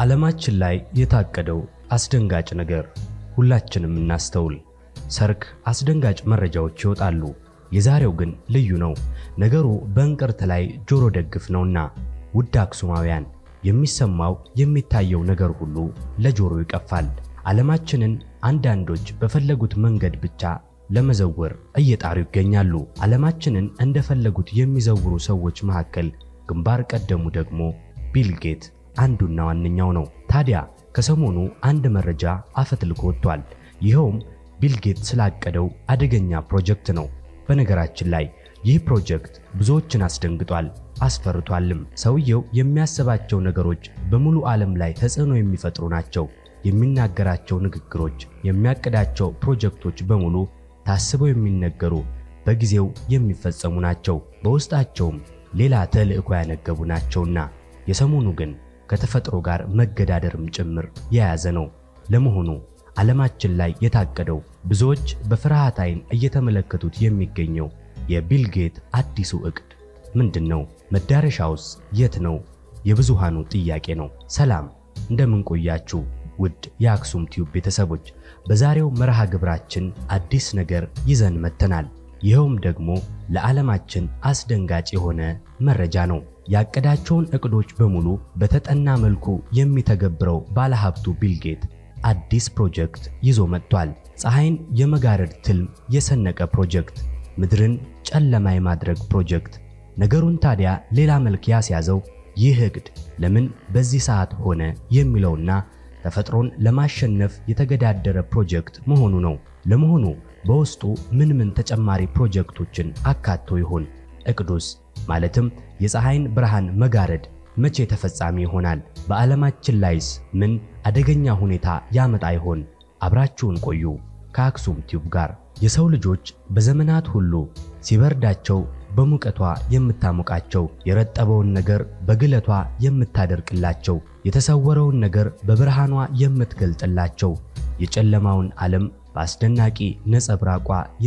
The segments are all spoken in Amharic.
ዓለማችን ላይ የታቀደው አስደንጋጭ ነገር ሁላችንም እናስተውል። ሰርክ አስደንጋጭ መረጃዎች ይወጣሉ። የዛሬው ግን ልዩ ነው። ነገሩ በእንቅርት ላይ ጆሮ ደግፍ ነውና ውድ አክሱማውያን የሚሰማው የሚታየው ነገር ሁሉ ለጆሮ ይቀፋል። ዓለማችንን አንዳንዶች በፈለጉት መንገድ ብቻ ለመዘወር እየጣሩ ይገኛሉ። ዓለማችንን እንደፈለጉት የሚዘውሩ ሰዎች መካከል ግንባር ቀደሙ ደግሞ ቢል ጌት አንዱና ዋነኛው ነው። ታዲያ ከሰሞኑ አንድ መረጃ አፈትልኮ ወጥቷል። ይኸውም ቢል ጌት ስላቀደው አደገኛ ፕሮጀክት ነው። በነገራችን ላይ ይህ ፕሮጀክት ብዙዎችን አስደንግጧል፣ አስፈርቷልም። ሰውየው የሚያስባቸው ነገሮች በሙሉ ዓለም ላይ ተጽዕኖ የሚፈጥሩ ናቸው። የሚናገራቸው ንግግሮች፣ የሚያቅዳቸው ፕሮጀክቶች በሙሉ ታስበው የሚነገሩ በጊዜው የሚፈጸሙ ናቸው። በውስጣቸውም ሌላ ተልዕኮ ያነገቡ ናቸውና የሰሞኑ ግን ከተፈጥሮ ጋር መገዳደርም ጭምር የያዘ ነው። ለመሆኑ ዓለማችን ላይ የታቀደው ብዙዎች በፍርሃት ዓይን እየተመለከቱት የሚገኘው የቢል ጌት አዲሱ ዕቅድ ምንድን ነው? መዳረሻውስ የት ነው? የብዙሃኑ ጥያቄ ነው። ሰላም እንደምን ቆያችሁ? ውድ የአክሱም ቲዩብ ቤተሰቦች በዛሬው መርሃ ግብራችን አዲስ ነገር ይዘን መጥተናል። ይኸውም ደግሞ ለዓለማችን አስደንጋጭ የሆነ መረጃ ነው። ያቀዳቸውን ዕቅዶች በሙሉ በተጠና መልኩ የሚተገብረው ባለሀብቱ ቢል ጌት አዲስ ፕሮጀክት ይዞ መጥቷል። ፀሐይን የመጋረድ ትልም የሰነቀ ፕሮጀክት፣ ምድርን ጨለማ የማድረግ ፕሮጀክት። ነገሩን ታዲያ ሌላ መልክ ያስያዘው ይህ ዕቅድ ለምን በዚህ ሰዓት ሆነ የሚለውና ተፈጥሮን ለማሸነፍ የተገዳደረ ፕሮጀክት መሆኑ ነው። ለመሆኑ በውስጡ ምን ምን ተጨማሪ ፕሮጀክቶችን አካቶ ይሆን? ዕቅዱስ ማለትም የፀሐይን ብርሃን መጋረድ መቼ ተፈጻሚ ይሆናል? በዓለማችን ላይስ ምን አደገኛ ሁኔታ ያመጣ ይሆን? አብራችሁን ቆዩ ከአክሱም ቲዩብ ጋር። የሰው ልጆች በዘመናት ሁሉ ሲበርዳቸው በሙቀቷ የምታሞቃቸው፣ የረጠበውን ነገር በግለቷ የምታደርቅላቸው፣ የተሰወረውን ነገር በብርሃኗ የምትገልጥላቸው፣ የጨለማውን ዓለም በአስደናቂ ነጸብራቋ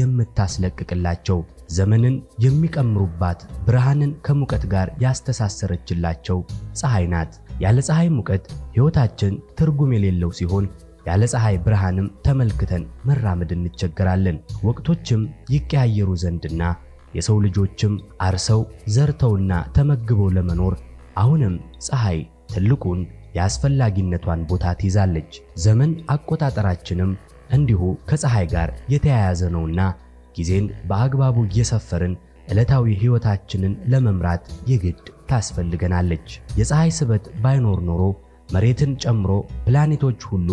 የምታስለቅቅላቸው፣ ዘመንን የሚቀምሩባት ብርሃንን ከሙቀት ጋር ያስተሳሰረችላቸው ፀሐይ ናት። ያለ ፀሐይ ሙቀት ሕይወታችን ትርጉም የሌለው ሲሆን ያለ ፀሐይ ብርሃንም ተመልክተን መራመድ እንቸገራለን። ወቅቶችም ይቀያየሩ ዘንድና የሰው ልጆችም አርሰው ዘርተውና ተመግበው ለመኖር አሁንም ፀሐይ ትልቁን የአስፈላጊነቷን ቦታ ትይዛለች። ዘመን አቆጣጠራችንም እንዲሁ ከፀሐይ ጋር የተያያዘ ነውና ጊዜን በአግባቡ እየሰፈርን ዕለታዊ ሕይወታችንን ለመምራት የግድ ታስፈልገናለች። የፀሐይ ስበት ባይኖር ኖሮ መሬትን ጨምሮ ፕላኔቶች ሁሉ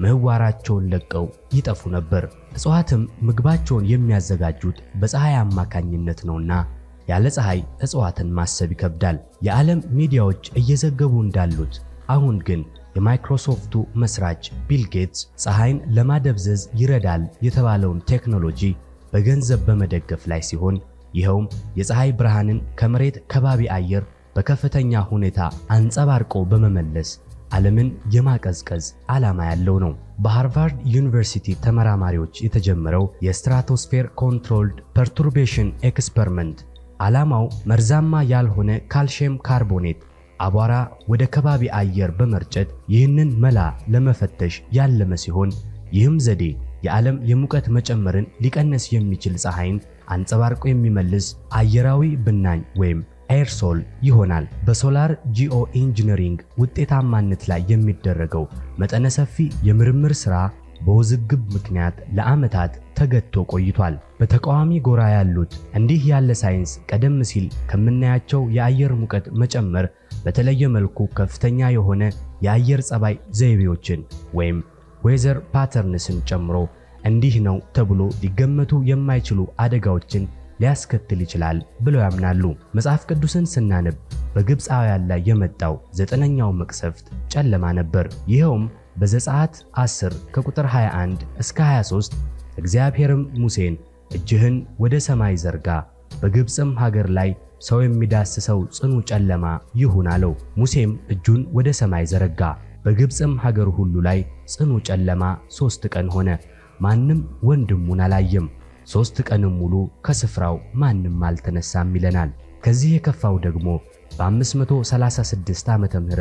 ምህዋራቸውን ለቀው ይጠፉ ነበር። እጽዋትም ምግባቸውን የሚያዘጋጁት በፀሐይ አማካኝነት ነውና ያለ ፀሐይ እጽዋትን ማሰብ ይከብዳል። የዓለም ሚዲያዎች እየዘገቡ እንዳሉት አሁን ግን የማይክሮሶፍቱ መስራች ቢል ጌትስ ፀሐይን ለማደብዘዝ ይረዳል የተባለውን ቴክኖሎጂ በገንዘብ በመደገፍ ላይ ሲሆን ይኸውም የፀሐይ ብርሃንን ከመሬት ከባቢ አየር በከፍተኛ ሁኔታ አንጸባርቆ በመመለስ ዓለምን የማቀዝቀዝ ዓላማ ያለው ነው። በሃርቫርድ ዩኒቨርሲቲ ተመራማሪዎች የተጀመረው የስትራቶስፌር ኮንትሮልድ ፐርቱርቤሽን ኤክስፐሪመንት ዓላማው መርዛማ ያልሆነ ካልሽየም ካርቦኔት አቧራ ወደ ከባቢ አየር በመርጨት ይህንን መላ ለመፈተሽ ያለመ ሲሆን ይህም ዘዴ የዓለም የሙቀት መጨመርን ሊቀንስ የሚችል ፀሐይን አንጸባርቆ የሚመልስ አየራዊ ብናኝ ወይም ኤርሶል ይሆናል። በሶላር ጂኦ ኢንጂነሪንግ ውጤታማነት ላይ የሚደረገው መጠነ ሰፊ የምርምር ሥራ በውዝግብ ምክንያት ለዓመታት ተገቶ ቆይቷል። በተቃዋሚ ጎራ ያሉት እንዲህ ያለ ሳይንስ ቀደም ሲል ከምናያቸው የአየር ሙቀት መጨመር በተለየ መልኩ ከፍተኛ የሆነ የአየር ጸባይ ዘይቤዎችን ወይም ዌዘር ፓተርንስን ጨምሮ እንዲህ ነው ተብሎ ሊገመቱ የማይችሉ አደጋዎችን ሊያስከትል ይችላል ብለው ያምናሉ። መጽሐፍ ቅዱስን ስናነብ በግብፃውያን ላይ የመጣው ዘጠነኛው መቅሰፍት ጨለማ ነበር። ይኸውም በዘጸአት 10 ከቁጥር 21 እስከ 23 እግዚአብሔርም ሙሴን እጅህን ወደ ሰማይ ዘርጋ፣ በግብፅም ሀገር ላይ ሰው የሚዳስሰው ጽኑ ጨለማ ይሁን አለው። ሙሴም እጁን ወደ ሰማይ ዘረጋ፣ በግብፅም ሀገር ሁሉ ላይ ጽኑ ጨለማ ሦስት ቀን ሆነ፣ ማንም ወንድሙን አላየም። ሦስት ቀንም ሙሉ ከስፍራው ማንም አልተነሳም ይለናል። ከዚህ የከፋው ደግሞ በ536 ዓመተ ምህረት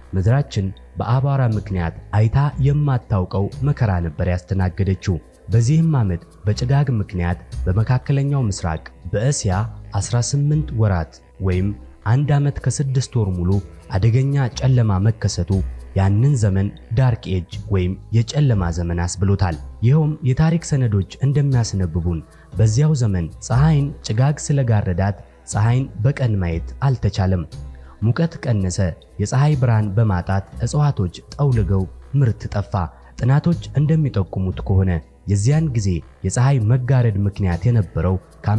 ምድራችን በአቧራ ምክንያት አይታ የማታውቀው መከራ ነበር ያስተናገደችው። በዚህም ዓመት በጭጋግ ምክንያት በመካከለኛው ምስራቅ በእስያ 18 ወራት ወይም አንድ ዓመት ከስድስት ወር ሙሉ አደገኛ ጨለማ መከሰቱ ያንን ዘመን ዳርክ ኤጅ ወይም የጨለማ ዘመን አስብሎታል። ይኸውም የታሪክ ሰነዶች እንደሚያስነብቡን በዚያው ዘመን ፀሐይን ጭጋግ ስለጋረዳት ፀሐይን በቀን ማየት አልተቻለም። ሙቀት ቀነሰ። የፀሐይ ብርሃን በማጣት እጽዋቶች ጠውልገው ምርት ጠፋ። ጥናቶች እንደሚጠቁሙት ከሆነ የዚያን ጊዜ የፀሐይ መጋረድ ምክንያት የነበረው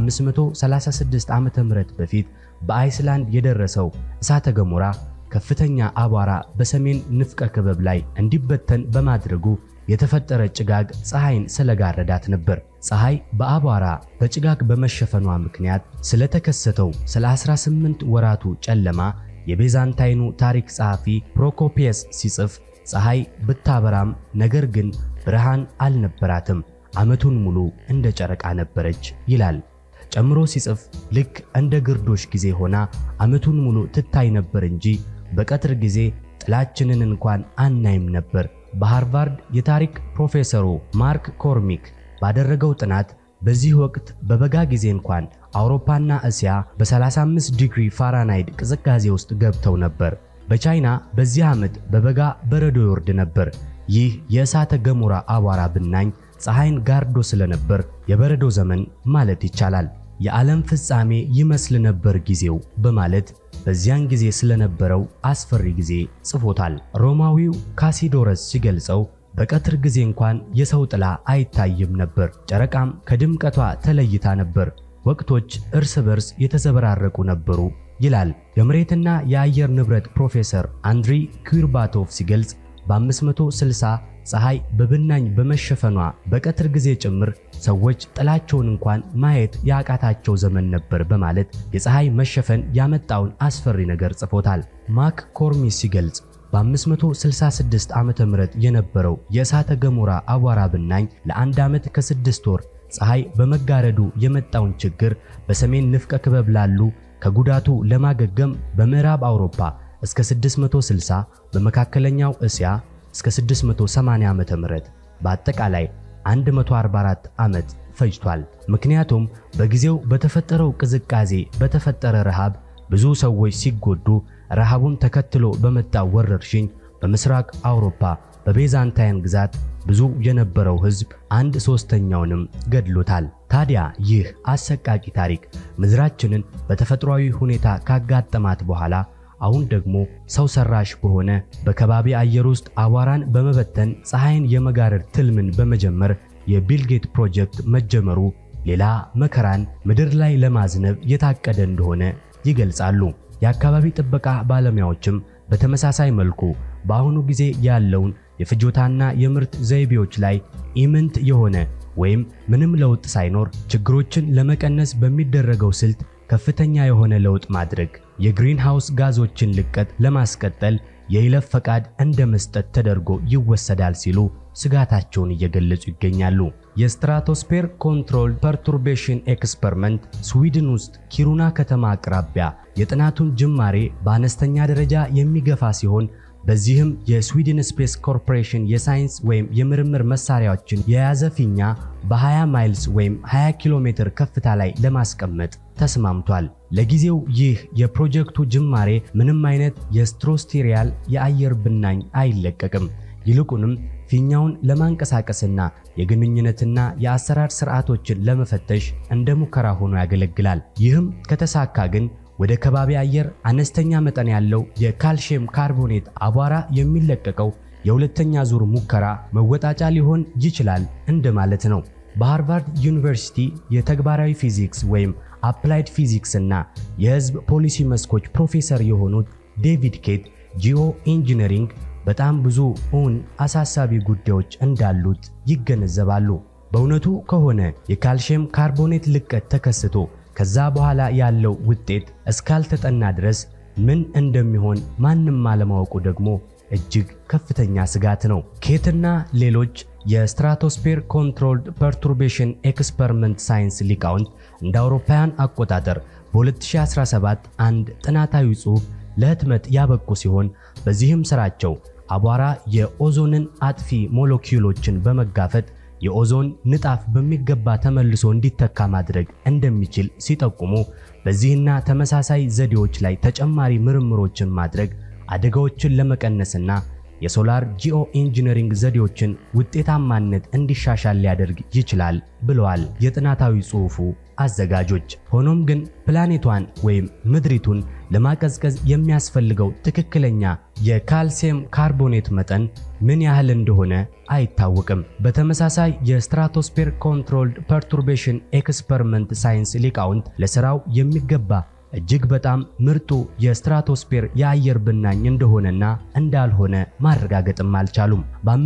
ከ536 ዓመተ ምህረት በፊት በአይስላንድ የደረሰው እሳተ ገሞራ ከፍተኛ አቧራ በሰሜን ንፍቀ ክበብ ላይ እንዲበተን በማድረጉ የተፈጠረ ጭጋግ ፀሐይን ስለጋረዳት ነበር። ፀሐይ በአቧራ በጭጋግ በመሸፈኗ ምክንያት ስለተከሰተው ስለ 18 ወራቱ ጨለማ የቤዛንታይኑ ታሪክ ጸሐፊ ፕሮኮፒየስ ሲጽፍ ፀሐይ ብታበራም ነገር ግን ብርሃን አልነበራትም፣ ዓመቱን ሙሉ እንደ ጨረቃ ነበረች ይላል። ጨምሮ ሲጽፍ ልክ እንደ ግርዶሽ ጊዜ ሆና ዓመቱን ሙሉ ትታይ ነበር እንጂ በቀትር ጊዜ ጥላችንን እንኳን አናይም ነበር። በሃርቫርድ የታሪክ ፕሮፌሰሩ ማርክ ኮርሚክ ባደረገው ጥናት በዚህ ወቅት በበጋ ጊዜ እንኳን አውሮፓና እስያ በ35 ዲግሪ ፋራናይት ቅዝቃዜ ውስጥ ገብተው ነበር። በቻይና በዚህ ዓመት በበጋ በረዶ ይወርድ ነበር። ይህ የእሳተ ገሞራ አቧራ ብናኝ ፀሐይን ጋርዶ ስለነበር የበረዶ ዘመን ማለት ይቻላል። የዓለም ፍጻሜ ይመስል ነበር ጊዜው በማለት በዚያን ጊዜ ስለነበረው አስፈሪ ጊዜ ጽፎታል። ሮማዊው ካሲዶረስ ሲገልጸው በቀትር ጊዜ እንኳን የሰው ጥላ አይታይም ነበር፣ ጨረቃም ከድምቀቷ ተለይታ ነበር፣ ወቅቶች እርስ በርስ የተዘበራረቁ ነበሩ ይላል። የመሬትና የአየር ንብረት ፕሮፌሰር አንድሪ ኩርባቶቭ ሲገልጽ በ560 ፀሐይ በብናኝ በመሸፈኗ በቀትር ጊዜ ጭምር ሰዎች ጥላቸውን እንኳን ማየት ያቃታቸው ዘመን ነበር በማለት የፀሐይ መሸፈን ያመጣውን አስፈሪ ነገር ጽፎታል። ማክ ኮርሚስ ሲገልጽ በ566 ዓመተ ምህረት የነበረው የእሳተ ገሞራ አቧራ ብናኝ ለአንድ ዓመት ከስድስት ወር ፀሐይ በመጋረዱ የመጣውን ችግር በሰሜን ንፍቀ ክበብ ላሉ ከጉዳቱ ለማገገም በምዕራብ አውሮፓ እስከ 660 በመካከለኛው እስያ እስከ 680 ዓመተ ምህረት በአጠቃላይ 144 ዓመት ፈጅቷል። ምክንያቱም በጊዜው በተፈጠረው ቅዝቃዜ በተፈጠረ ረሃብ ብዙ ሰዎች ሲጎዱ፣ ረሃቡን ተከትሎ በመጣው ወረርሽኝ በምስራቅ አውሮፓ በቤዛንታይን ግዛት ብዙ የነበረው ሕዝብ አንድ ሶስተኛውንም ገድሎታል። ታዲያ ይህ አሰቃቂ ታሪክ ምድራችንን በተፈጥሯዊ ሁኔታ ካጋጠማት በኋላ አሁን ደግሞ ሰው ሰራሽ በሆነ በከባቢ አየር ውስጥ አቧራን በመበተን ፀሐይን የመጋረድ ትልምን በመጀመር የቢልጌት ፕሮጀክት መጀመሩ ሌላ መከራን ምድር ላይ ለማዝነብ የታቀደ እንደሆነ ይገልጻሉ። የአካባቢ ጥበቃ ባለሙያዎችም በተመሳሳይ መልኩ በአሁኑ ጊዜ ያለውን የፍጆታና የምርት ዘይቤዎች ላይ ኢምንት የሆነ ወይም ምንም ለውጥ ሳይኖር ችግሮችን ለመቀነስ በሚደረገው ስልት ከፍተኛ የሆነ ለውጥ ማድረግ የግሪን ሃውስ ጋዞችን ልቀት ለማስቀጠል የይለፍ ፈቃድ እንደ መስጠት ተደርጎ ይወሰዳል ሲሉ ስጋታቸውን እየገለጹ ይገኛሉ። የስትራቶስፔር ኮንትሮል ፐርቱርቤሽን ኤክስፐሪመንት ስዊድን ውስጥ ኪሩና ከተማ አቅራቢያ የጥናቱን ጅማሬ በአነስተኛ ደረጃ የሚገፋ ሲሆን በዚህም የስዊድን ስፔስ ኮርፖሬሽን የሳይንስ ወይም የምርምር መሳሪያዎችን የያዘ ፊኛ በ20 ማይልስ ወይም 20 ኪሎ ሜትር ከፍታ ላይ ለማስቀመጥ ተስማምቷል። ለጊዜው ይህ የፕሮጀክቱ ጅማሬ ምንም አይነት የስትሮስቴሪያል የአየር ብናኝ አይለቀቅም። ይልቁንም ፊኛውን ለማንቀሳቀስና የግንኙነትና የአሰራር ስርዓቶችን ለመፈተሽ እንደ ሙከራ ሆኖ ያገለግላል። ይህም ከተሳካ ግን ወደ ከባቢ አየር አነስተኛ መጠን ያለው የካልሽየም ካርቦኔት አቧራ የሚለቀቀው የሁለተኛ ዙር ሙከራ መወጣጫ ሊሆን ይችላል እንደማለት ነው። በሃርቫርድ ዩኒቨርሲቲ የተግባራዊ ፊዚክስ ወይም አፕላይድ ፊዚክስ እና የሕዝብ ፖሊሲ መስኮች ፕሮፌሰር የሆኑት ዴቪድ ኬት ጂኦ ኢንጂነሪንግ በጣም ብዙ እውን አሳሳቢ ጉዳዮች እንዳሉት ይገነዘባሉ። በእውነቱ ከሆነ የካልሽየም ካርቦኔት ልቀት ተከስቶ ከዛ በኋላ ያለው ውጤት እስካልተጠና ድረስ ምን እንደሚሆን ማንም አለማወቁ ደግሞ እጅግ ከፍተኛ ስጋት ነው። ኬትና ሌሎች የስትራቶስፔር ኮንትሮልድ ፐርቱርቤሽን ኤክስፐሪመንት ሳይንስ ሊቃውንት እንደ አውሮፓውያን አቆጣጠር በ2017 አንድ ጥናታዊ ጽሑፍ ለህትመት ያበቁ ሲሆን በዚህም ስራቸው አቧራ የኦዞንን አጥፊ ሞለኪውሎችን በመጋፈጥ የኦዞን ንጣፍ በሚገባ ተመልሶ እንዲተካ ማድረግ እንደሚችል ሲጠቁሙ በዚህና ተመሳሳይ ዘዴዎች ላይ ተጨማሪ ምርምሮችን ማድረግ አደጋዎችን ለመቀነስና የሶላር ጂኦ ኢንጂነሪንግ ዘዴዎችን ውጤታማነት እንዲሻሻል ሊያደርግ ይችላል ብለዋል የጥናታዊ ጽሑፉ አዘጋጆች። ሆኖም ግን ፕላኔቷን ወይም ምድሪቱን ለማቀዝቀዝ የሚያስፈልገው ትክክለኛ የካልሲየም ካርቦኔት መጠን ምን ያህል እንደሆነ አይታወቅም። በተመሳሳይ የስትራቶስፌር ኮንትሮልድ ፐርቱርቤሽን ኤክስፐሪመንት ሳይንስ ሊቃውንት ለስራው የሚገባ እጅግ በጣም ምርጡ የስትራቶስፌር የአየር ብናኝ እንደሆነና እንዳልሆነ ማረጋገጥም አልቻሉም።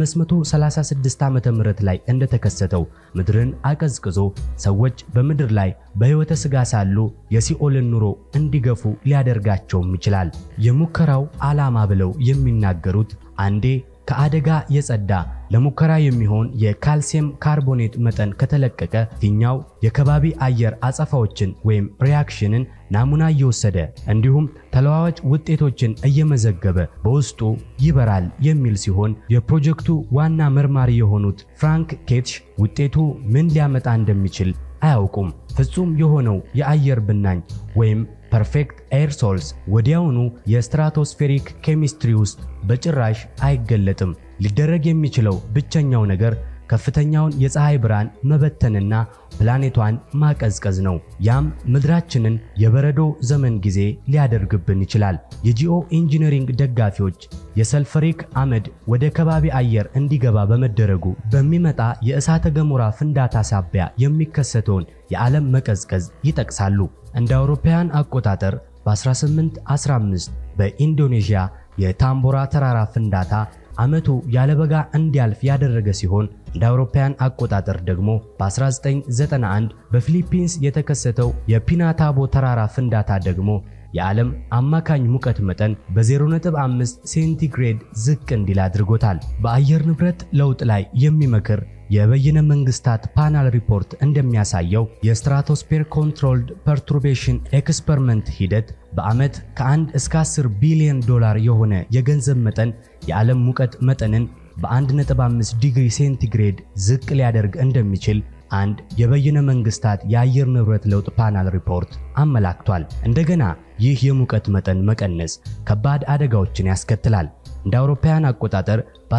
በ536 ዓመተ ምህረት ላይ እንደተከሰተው ምድርን አቀዝቅዞ ሰዎች በምድር ላይ በሕይወተ ሥጋ ሳሉ የሲኦልን ኑሮ እንዲገፉ ሊያደርጋቸውም ይችላል። የሙከራው ዓላማ ብለው የሚናገሩት አንዴ ከአደጋ የጸዳ ለሙከራ የሚሆን የካልሲየም ካርቦኔት መጠን ከተለቀቀ ፊኛው የከባቢ አየር አጸፋዎችን ወይም ሪያክሽንን ናሙና እየወሰደ እንዲሁም ተለዋዋጭ ውጤቶችን እየመዘገበ በውስጡ ይበራል የሚል ሲሆን የፕሮጀክቱ ዋና መርማሪ የሆኑት ፍራንክ ኬትሽ ውጤቱ ምን ሊያመጣ እንደሚችል አያውቁም። ፍጹም የሆነው የአየር ብናኝ ወይም ፐርፌክት ኤር ሶልስ ወዲያውኑ የስትራቶስፌሪክ ኬሚስትሪ ውስጥ በጭራሽ አይገለጥም። ሊደረግ የሚችለው ብቸኛው ነገር ከፍተኛውን የፀሐይ ብርሃን መበተንና ፕላኔቷን ማቀዝቀዝ ነው። ያም ምድራችንን የበረዶ ዘመን ጊዜ ሊያደርግብን ይችላል። የጂኦ ኢንጂነሪንግ ደጋፊዎች የሰልፈሪክ አመድ ወደ ከባቢ አየር እንዲገባ በመደረጉ በሚመጣ የእሳተ ገሞራ ፍንዳታ ሳቢያ የሚከሰተውን የዓለም መቀዝቀዝ ይጠቅሳሉ። እንደ አውሮፓውያን አቆጣጠር በ1815 በኢንዶኔዥያ የታምቦራ ተራራ ፍንዳታ ዓመቱ ያለበጋ እንዲያልፍ ያደረገ ሲሆን እንደ አውሮፓውያን አቆጣጠር ደግሞ በ1991 በፊሊፒንስ የተከሰተው የፒናታቦ ተራራ ፍንዳታ ደግሞ የዓለም አማካኝ ሙቀት መጠን በ0.5 ሴንቲግሬድ ዝቅ እንዲል አድርጎታል። በአየር ንብረት ለውጥ ላይ የሚመክር የበይነ መንግስታት ፓናል ሪፖርት እንደሚያሳየው የስትራቶስፌር ኮንትሮልድ ፐርቱርቤሽን ኤክስፐሪመንት ሂደት በዓመት ከ1 እስከ 10 ቢሊዮን ዶላር የሆነ የገንዘብ መጠን የዓለም ሙቀት መጠንን በ1.5 ዲግሪ ሴንቲግሬድ ዝቅ ሊያደርግ እንደሚችል አንድ የበይነ መንግስታት የአየር ንብረት ለውጥ ፓናል ሪፖርት አመላክቷል። እንደገና ይህ የሙቀት መጠን መቀነስ ከባድ አደጋዎችን ያስከትላል። እንደ አውሮፓውያን አቆጣጠር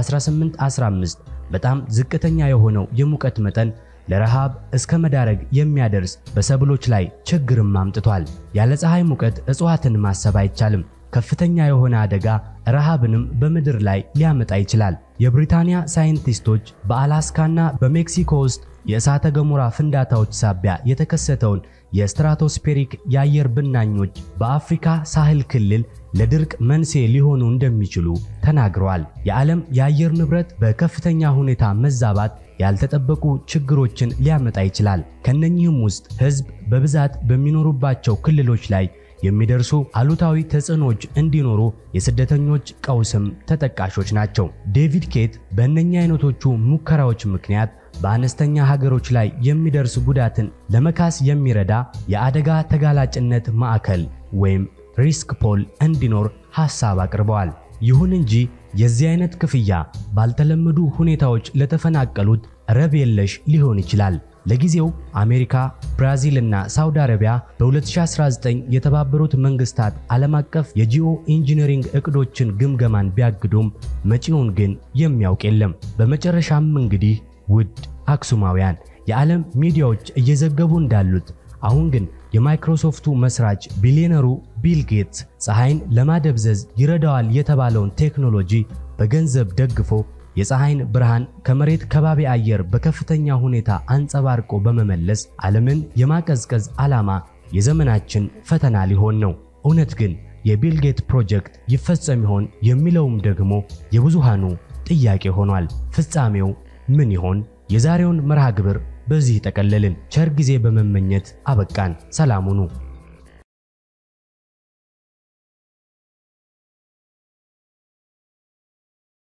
በ1815 በጣም ዝቅተኛ የሆነው የሙቀት መጠን ለረሃብ እስከ መዳረግ የሚያደርስ በሰብሎች ላይ ችግርም አምጥቷል። ያለ ፀሐይ ሙቀት እጽዋትን ማሰብ አይቻልም። ከፍተኛ የሆነ አደጋ ረሃብንም በምድር ላይ ሊያመጣ ይችላል። የብሪታንያ ሳይንቲስቶች በአላስካና በሜክሲኮ ውስጥ የእሳተ ገሞራ ፍንዳታዎች ሳቢያ የተከሰተውን የስትራቶስፌሪክ የአየር ብናኞች በአፍሪካ ሳህል ክልል ለድርቅ መንስኤ ሊሆኑ እንደሚችሉ ተናግረዋል። የዓለም የአየር ንብረት በከፍተኛ ሁኔታ መዛባት ያልተጠበቁ ችግሮችን ሊያመጣ ይችላል። ከነኚህም ውስጥ ሕዝብ በብዛት በሚኖሩባቸው ክልሎች ላይ የሚደርሱ አሉታዊ ተጽዕኖች እንዲኖሩ የስደተኞች ቀውስም ተጠቃሾች ናቸው። ዴቪድ ኬት በእነኛ አይነቶቹ ሙከራዎች ምክንያት በአነስተኛ ሀገሮች ላይ የሚደርስ ጉዳትን ለመካስ የሚረዳ የአደጋ ተጋላጭነት ማዕከል ወይም ሪስክ ፖል እንዲኖር ሐሳብ አቅርበዋል። ይሁን እንጂ የዚህ አይነት ክፍያ ባልተለመዱ ሁኔታዎች ለተፈናቀሉት ረብ የለሽ ሊሆን ይችላል። ለጊዜው አሜሪካ፣ ብራዚል እና ሳውዲ አረቢያ በ2019 የተባበሩት መንግስታት ዓለም አቀፍ የጂኦ ኢንጂነሪንግ እቅዶችን ግምገማን ቢያግዱም መጪውን ግን የሚያውቅ የለም። በመጨረሻም እንግዲህ ውድ አክሱማውያን የዓለም ሚዲያዎች እየዘገቡ እንዳሉት አሁን ግን የማይክሮሶፍቱ መስራች ቢሊዮነሩ ቢል ጌትስ ፀሐይን ለማደብዘዝ ይረዳዋል የተባለውን ቴክኖሎጂ በገንዘብ ደግፎ የፀሐይን ብርሃን ከመሬት ከባቢ አየር በከፍተኛ ሁኔታ አንጸባርቆ በመመለስ ዓለምን የማቀዝቀዝ ዓላማ የዘመናችን ፈተና ሊሆን ነው። እውነት ግን የቢል ጌት ፕሮጀክት ይፈጸም ይሆን የሚለውም ደግሞ የብዙሃኑ ጥያቄ ሆኗል። ፍጻሜው ምን ይሆን? የዛሬውን መርሃ ግብር በዚህ ጠቀለልን። ቸር ጊዜ በመመኘት አበቃን። ሰላም ሁኑ።